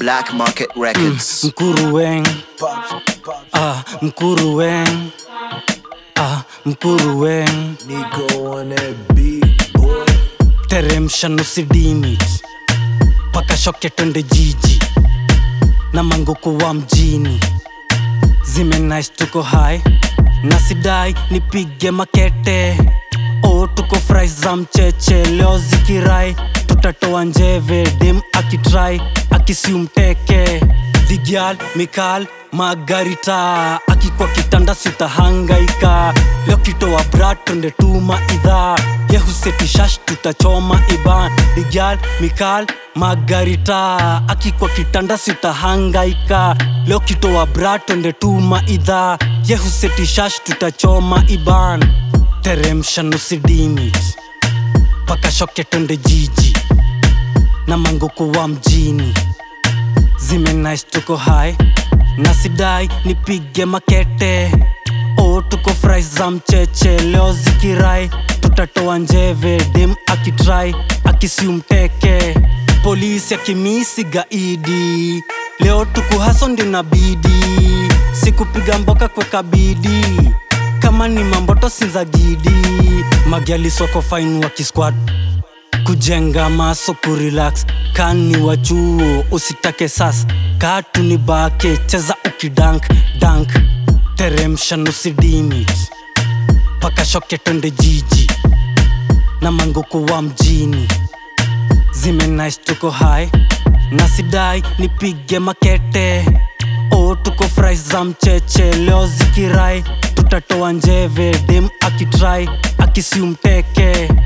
Black Market Records. Mkuruweng ah, Mkuruweng ah, Mkuruweng Nico on that beat, boy. teremsha nusi dimit paka shoke twende jiji na manguku wa mjini zime nice tuko hai na sidai nipige makete o tuko fry za mcheche leo zikirai tutatoa njeve dem akitrai akisiumteke dhigyal mikal magarita akikwa kitanda sitahangaika leo kitoa brat twende tuma idhaa yehusetishash tutachoma iban digyal mikal magarita akikwa kitanda sitahangaika leo kitoa brat twende tuma idhaa yehusetishash tutachoma iban teremsha nusidimit paka shoke twende jiji na manguku wa mjini zime nice tuko hai na sidai nipige makete o tuko fry za mcheche leo zikirai tutatoa njeve dem akitrai akisiumteke polisi akimisi gaidi leo tukuhaso ndio nabidi sikupiga mboka kweka bidi kama ni mamboto sinzagidi magyali soko fine wakisquad kujenga maso kurelax kani wa chuo usitake sas katu ni bake cheza ukidank dank teremsha nusidimit paka shoke twende jiji na manguku wa mjini zime nice tuko hai na sidai nipige makete o tuko fry za mcheche leo zikirai tutatoa njeve dem akitrai akisiumteke